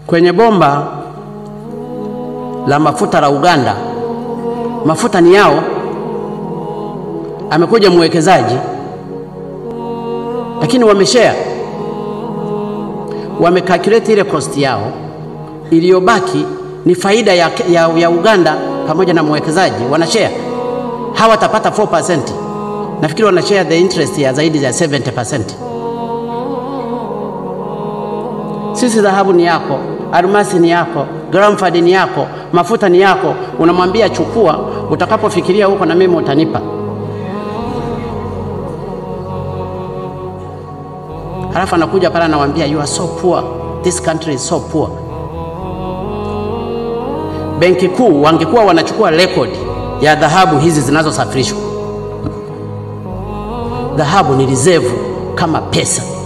kwenye bomba la mafuta la Uganda, mafuta ni yao. Amekuja mwekezaji, lakini wameshare, wamecalculate ile cost yao, iliyobaki ni faida ya, ya, ya Uganda pamoja na mwekezaji wanashare. Hawa watapata 4%, nafikiri wanashare the interest ya zaidi ya 70%. Sisi dhahabu ni yako, almasi ni yako, Gramford ni yako, mafuta ni yako. Unamwambia chukua, utakapofikiria huko na mimi utanipa. Halafu anakuja pale anawambia you are so poor, this country is so poor. Benki Kuu wangekuwa wanachukua rekodi ya dhahabu hizi zinazosafirishwa. Dhahabu ni reserve kama pesa.